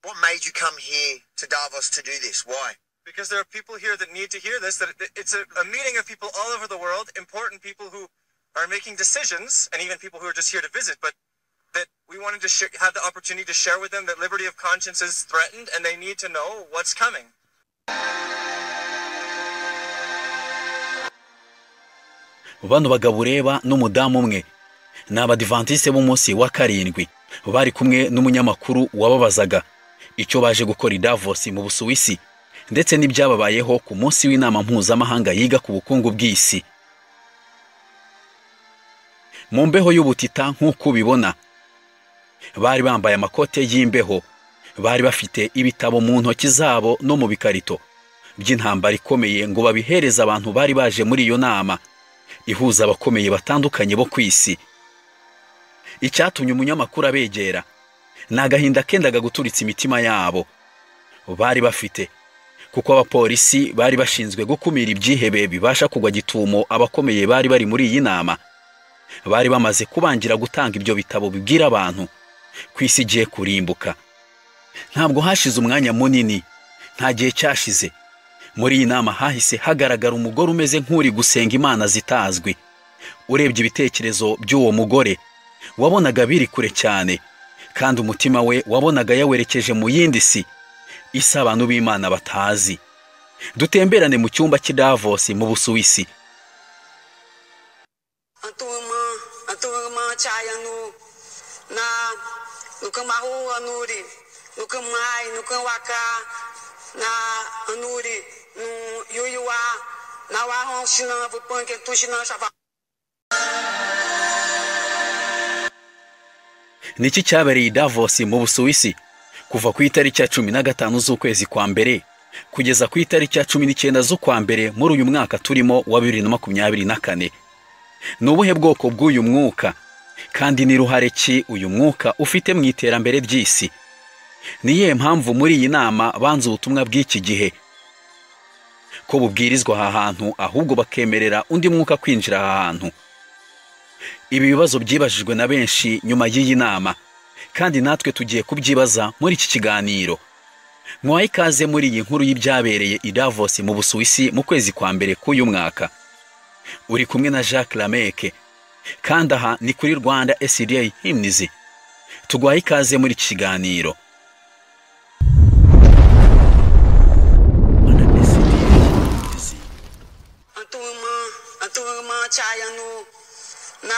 What made you come here to Davos to do this? Why? because there are people here that need to hear this. That it- it's a, a meeting of people all over the world, important people who are making decisions, and even people who are just here to visit. But that we wanted to sh- have the opportunity to share with them that liberty of conscience is threatened, and they need to know what's coming. bano bagabo ureba n'umudamu umwe ni abadivantisite b'umunsi wa karindwi bari kumwe n'umunyamakuru wababazaga icyo baje gukora i Davos mu busuwisi ndetse n'ibyababayeho ku munsi w'inama mpuzamahanga yiga ku bukungu bw'isi mu mbeho y'ubutita nk'uko ubibona bari bambaye amakote y'imbeho bari bafite ibitabo mu ntoki zabo no mu bikarito by'intambara ikomeye ngo babihereze abantu bari baje muri iyo nama ihuza abakomeye batandukanye bo ku isi icyatumye umunyamakuru abegera ni agahinda kendaga guturitsa imitima yabo bari bafite kuko abapolisi bari bashinzwe gukumira ibyihebe bibasha kugwa gitumo abakomeye bari bari muri iyi nama bari bamaze kubangira gutanga ibyo bitabo bibwira abantu ko isi igiye kurimbuka ntabwo hashize umwanya munini nta gihe cyashize muri iyi nama hahise hagaragara umugore umeze nk'uri gusenga imana zitazwi urebye ibitekerezo by'uwo mugore wabonaga biri kure cyane kandi umutima we wabonaga yawerekeje mu yindi si isi abantu b'imana batazi dutemberane mu cyumba cy'i Davos mu busuwisi Antuma, antuma chayanu na nukamahu anuri, nukamai, nukamwaka na anuri, nu yuyuwa na wahon shinan vupanke tu shinan shava. niki cyabereye i Davos mu busuwisi kuva ku itariki ya cumi na gatanu z'ukwezi kwa mbere kugeza ku itariki ya cumi n'icyenda z'ukwa mbere muri uyu mwaka turimo wa bibiri na makumyabiri na kane ni ubuhe bwoko bw'uyu mwuka kandi ni ruhare ki uyu mwuka ufite mu iterambere ry'isi ni iyihe mpamvu muri iyi nama banze ubutumwa bw'iki gihe ko bubwirizwa aha hantu ahubwo bakemerera undi mwuka kwinjira aha hantu ibi bibazo byibajijwe na benshi nyuma y'iyi nama kandi natwe tugiye kubyibaza muri iki kiganiro mwaha ikaze muri iyi nkuru y'ibyabereye i Davos mu busuwisi mu kwezi kwa mbere k'uyu mwaka uri kumwe na jacques lameke kandi aha ni kuri rwanda sda himnizi tuguhaye ikaze muri iki kiganiro rwanda sda himnizi Antuma, antuma chayanu na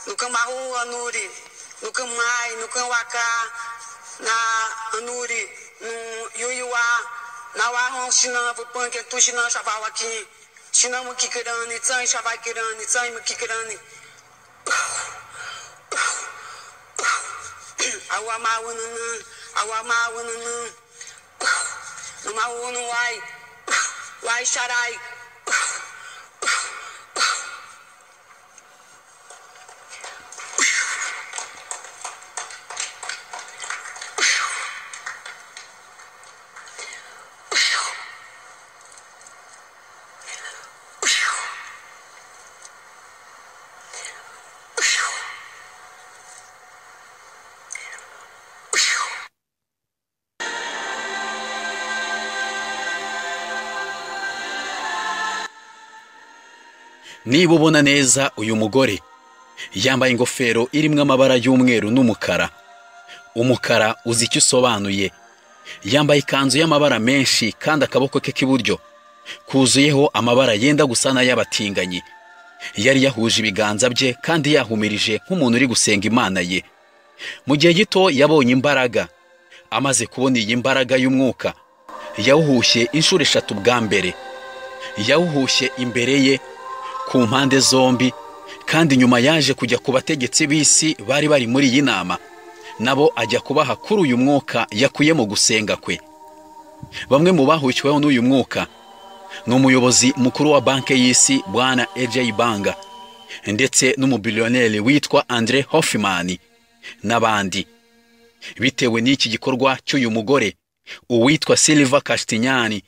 nukamahu anuri, nukamai, nukamwaka na anuri, nu yuyuwa na wahon shinan vupanke tu shinan shava waki. Shinan mukikirani, tsan shava kirani, tsan mukikirani. Awa ma wununu, awa ma wununu. Numa wunu wai, wai sharai. niba ubona neza uyu mugore yambaye ingofero irimo amabara y'umweru n'umukara umukara uzi icyo usobanuye yambaye ikanzu y'amabara menshi kandi akaboko ke k'iburyo kuzuyeho amabara yenda gusa n'ay'abatinganyi yari yahuje ibiganza bye kandi yahumirije nk'umuntu uri gusenga imana ye mu gihe gito yabonye imbaraga amaze kubona iyi mbaraga y'umwuka yawuhushye inshuro eshatu bwa mbere yawuhushye imbere ye ku mpande zombi kandi nyuma yaje kujya ku bategetsi b'isi bari bari muri iyi nama nabo ajya kubaha kuri uyu mwuka yakuye mu gusenga kwe bamwe mu bahukiweho n'uyu mwuka ni umuyobozi mukuru wa banki y'isi bwana ejayi banga ndetse n'umubiliyoneri witwa andre hoffman n'abandi bitewe n'iki gikorwa cy'uyu mugore uwitwa silva kasitinyani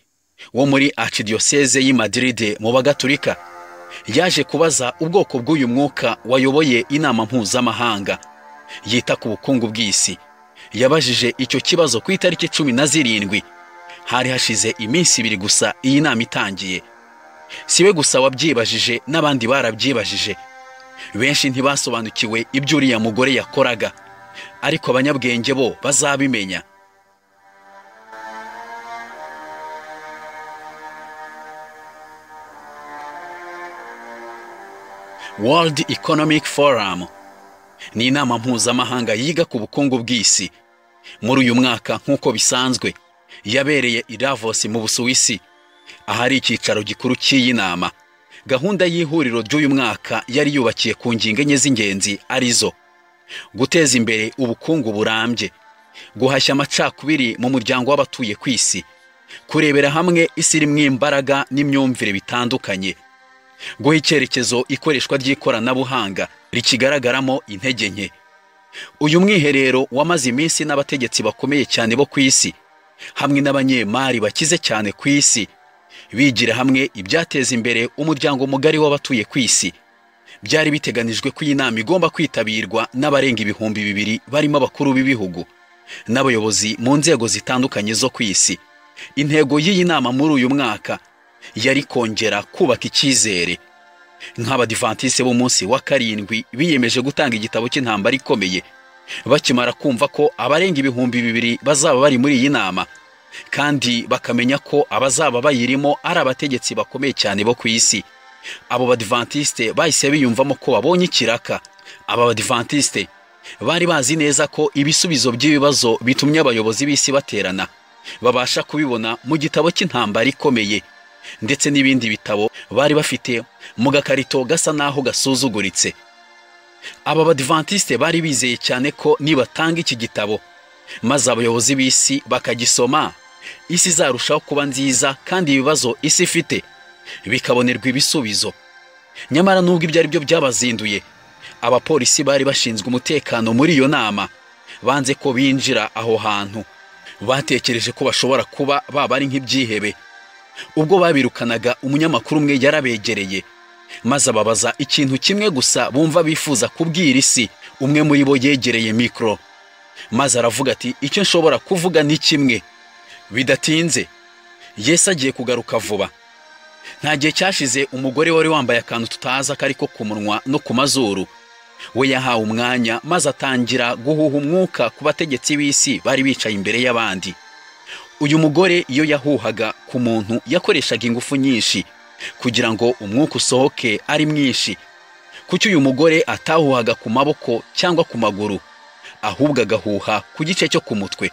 wo muri archidiyoseze y'i madiride mu bagatulika yaje kubaza ubwoko bw'uyu mwuka wayoboye inama mpuzamahanga yita ku bukungu bw'isi yabajije icyo kibazo ku itariki cumi na zirindwi hari hashize iminsi ibiri gusa iyi nama itangiye si we gusa wabyibajije n'abandi barabyibajije benshi ntibasobanukiwe ibyo uriya mugore yakoraga ariko abanyabwenge bo bazabimenya World Economic Forum ni inama mpuzamahanga yiga ku bukungu bw'isi muri uyu mwaka nk'uko bisanzwe yabereye i Davos mu Busuwisi ahari icyicaro gikuru cy'iyi nama gahunda y'ihuriro ry'uyu mwaka yari yubakiye ku ngingo enye z'ingenzi arizo guteza imbere ubukungu burambye guhashya amacakubiri mu muryango w'abatuye ku isi kurebera hamwe isi irimo imbaraga n'imyumvire bitandukanye guha icyerekezo ikoreshwa ry'ikoranabuhanga rikigaragaramo intege nke uyu mwiherero wamaze iminsi n'abategetsi bakomeye cyane bo ku isi hamwe n'abanyemari bakize cyane ku isi bigira hamwe ibyateza imbere umuryango mugari w'abatuye ku isi byari biteganijwe ko iyi nama igomba kwitabirwa n'abarenga ibihumbi bibiri barimo abakuru b'ibihugu n'abayobozi mu nzego zitandukanye zo ku isi intego y'iyi nama muri uyu mwaka yari kongera kubaka icyizere nk'abadivantisite b'umunsi wa karindwi biyemeje gutanga igitabo cy'intambara ikomeye bakimara kumva ko abarenga ibihumbi bibiri bazaba bari muri iyi nama kandi bakamenya ko abazaba bayirimo ari abategetsi bakomeye cyane bo ku isi abo badivantiste bahise biyumvamo ko babonye ikiraka aba badivantiste bari bazi neza ko ibisubizo by'ibibazo bitumye abayobozi b'isi baterana babasha kubibona mu gitabo cy'intambara ikomeye ndetse n'ibindi bitabo bari bafite mu gakarito gasa n'aho gasuzuguritse aba badivantiste bari bizeye cyane ko nibatanga iki gitabo maze abayobozi b'isi bakagisoma isi izarushaho kuba nziza kandi ibibazo isi ifite bikabonerwa ibisubizo nyamara nubwo ibyo ari byo byabazinduye abapolisi bari bashinzwe umutekano muri iyo nama banze ko binjira aho hantu batekereje ko bashobora kuba baba ari nk'ibyihebe ubwo babirukanaga umunyamakuru umwe yarabegereye maze ababaza ikintu kimwe gusa bumva bifuza kubwira isi umwe muri bo yegereye mikoro maze aravuga ati icyo nshobora kuvuga ni kimwe bidatinze Yesu agiye kugaruka vuba nta gihe cyashize umugore wari wambaye akantu tutazi akariko ku munwa no ku mazuru we yahawe umwanya maze atangira guhuha umwuka ku bategetsi b'isi bari bicaye imbere y'abandi uyu mugore iyo yahuhaga ku muntu yakoreshaga ingufu nyinshi kugira ngo umwuka usohoke ari mwinshi kuki uyu mugore atahuhaga ku maboko cyangwa ku maguru ahubwo agahuha ku gice cyo ku mutwe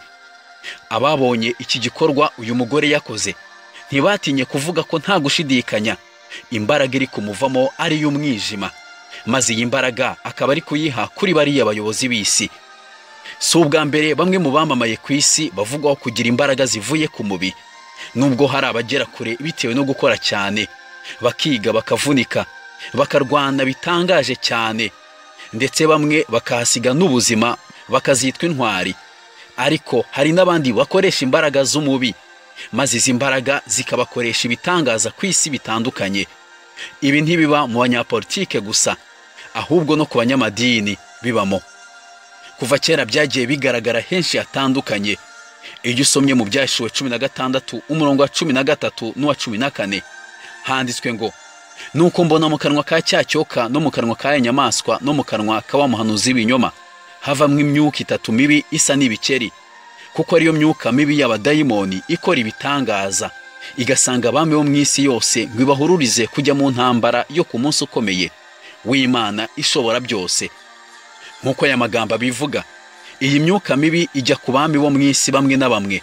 ababonye iki gikorwa uyu mugore yakoze ntibatinye kuvuga ko nta gushidikanya imbaraga iri kumuvamo ari iy'umwijima maze iyi mbaraga akaba ari kuyiha kuri bariya bayobozi b'isi si ubwa mbere bamwe mu bamamaye ku isi bavugwaho kugira imbaraga zivuye ku mubiri nubwo hari abagera kure bitewe no gukora cyane bakiga bakavunika bakarwana bitangaje cyane ndetse bamwe bakahasiga n'ubuzima bakazitwa intwari ariko hari n'abandi bakoresha imbaraga z'umubi maze izi mbaraga zikabakoresha ibitangaza ku isi bitandukanye ibi ntibiba mu banyapolitike gusa ahubwo no ku banyamadini bibamo kuva kera byagiye bigaragara henshi hatandukanye iyo usomye mu byashiwe cumi na gatandatu umurongo wa cumi na gatatu n'uwa cumi na kane handitswe ngo nuko mbona mu kanwa ka cyacyoka no mu kanwa ka nyamaswa no mu kanwa k'awa muhanuzi w'ibinyoma havamo imyuka itatu mibi isa n'ibikeri kuko ariyo myuka mibi y'abadayimoni ikora ibitangaza igasanga abami bo mu isi yose ngo ibahururize kujya mu ntambara yo ku munsi ukomeye w'imana ishobora byose nk'uko aya magambo abivuga iyi myuka mibi ijya ku bami bo mu isi bamwe na bamwe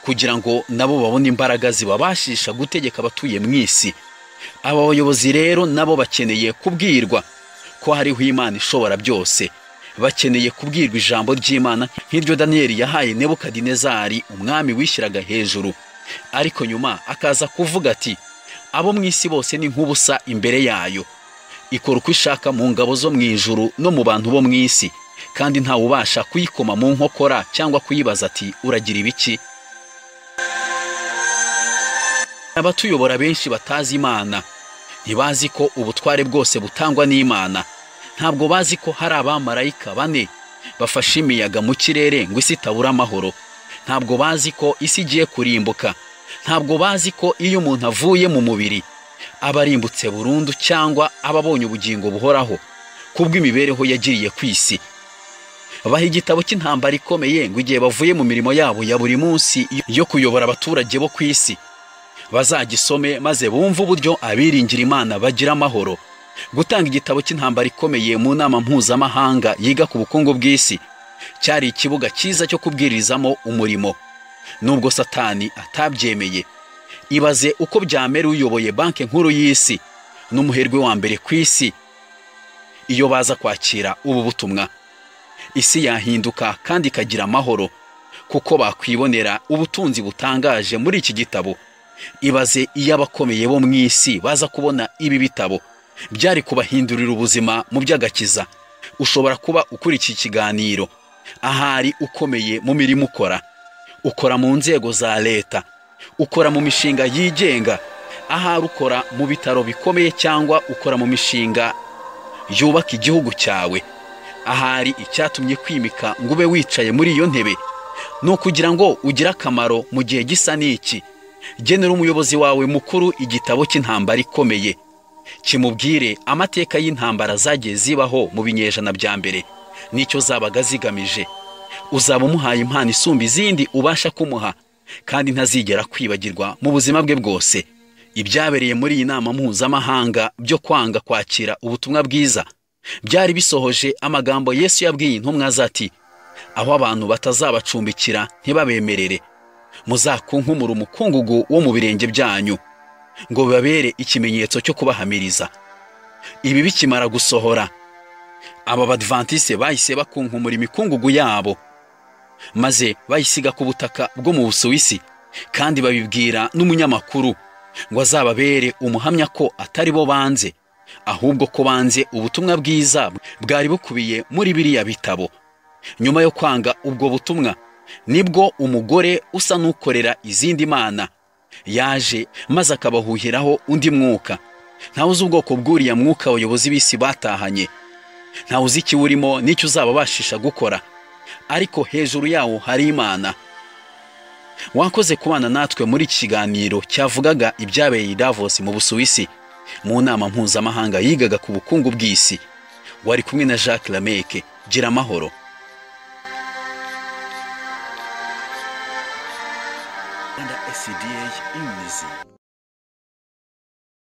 kugira ngo nabo babone imbaraga zibabashisha gutegeka abatuye mu isi aba bayobozi rero nabo bakeneye kubwirwa ko hariho imana ishobora byose bakeneye kubwirwa ijambo ry'imana nk'iryo daniyeli yahaye nebukadinezari umwami wishyiraga hejuru ariko nyuma akaza kuvuga ati abo mu isi bose ni nk'ubusa imbere yayo ikora uko ishaka mu ngabo zo mu ijuru no mu bantu bo mu isi kandi ntawe ubasha kuyikoma mu nkokora cyangwa kuyibaza ati uragira ibiki abatuyobora benshi batazi imana ntibazi ko ubutware bwose butangwa n'imana ntabwo bazi ko hari abamarayika bane bafashe imiyaga mu kirere ngo isi itabura amahoro ntabwo bazi ko isi igiye kurimbuka ntabwo bazi ko iyo umuntu avuye mu mubiri aba arimbutse burundu cyangwa aba abonye ubugingo buhoraho kubw'imibereho yagiriye ku isi baha igitabo cy'intambara ikomeye ngo igihe bavuye mu mirimo yabo ya buri munsi yo kuyobora abaturage bo ku isi bazagisome maze bumve uburyo abiringira imana bagira amahoro gutanga igitabo cy'intambara ikomeye mu nama mpuzamahanga yiga ku bukungu bw'isi cyari ikibuga cyiza cyo kubwirizamo umurimo nubwo satani atabyemeye ibaze uko byamera uyoboye banki nkuru y'isi n'umuherwe wa mbere ku isi iyo baza kwakira ubu butumwa isi yahinduka kandi ikagira amahoro kuko bakwibonera ubutunzi butangaje muri iki gitabo ibaze iyo abakomeye bo mu isi baza kubona ibi bitabo byari kubahindurira ubuzima mu by'agakiza ushobora kuba ukuri iki kiganiro ahari ukomeye mu mirimo ukora ukora mu nzego za leta ukora mu mishinga yigenga ahari ukora mu bitaro bikomeye cyangwa ukora mu mishinga yubaka igihugu cyawe ahari icyatumye kwimika ngo ube wicaye muri iyo ntebe ni ukugira ngo ugire akamaro mu gihe gisa n'iki genera umuyobozi wawe mukuru igitabo cy'intambara ikomeye kimubwire amateka y'intambara zagiye zibaho mu binyejana bya mbere n'icyo zabaga zigamije uzaba umuhaye impano isumba izindi ubasha kumuha kandi ntazigera kwibagirwa mu buzima bwe bwose ibyabereye muri iyi nama mpuzamahanga byo kwanga kwakira ubutumwa bwiza byari bisohoje amagambo yesu yabwiye intumwa ze ati aho abantu batazabacumbikira ntibabemerere muzakunkumura umukungugu wo mu birenge byanyu ngo bibabere ikimenyetso cyo kubahamiriza ibi bikimara gusohora aba badivantise bahise bakunkumura imikungugu yabo maze bayisiga ku butaka bwo mu busuwisi kandi babibwira n'umunyamakuru ngo azababere umuhamya ko atari bo banze ahubwo ko banze ubutumwa bwiza bwari bukubiye muri biriya bitabo nyuma yo kwanga ubwo butumwa nibwo umugore usa n'ukorera izindi mana yaje maze akabahuhiraho undi mwuka ntawe uzi ubwoko bw'uriya mwuka abayobozi b'isi batahanye ntawe uzi ikiwurimo n'icyo uzababashisha gukora ariko hejuru yawo hari imana wakoze kubana natwe muri iki kiganiro cyavugaga ibyabereye i davos mu busuwisi mu nama mpuzamahanga yigaga ku bukungu bw'isi wari kumwe na jacques lameke gira amahoro rwanda sda imizi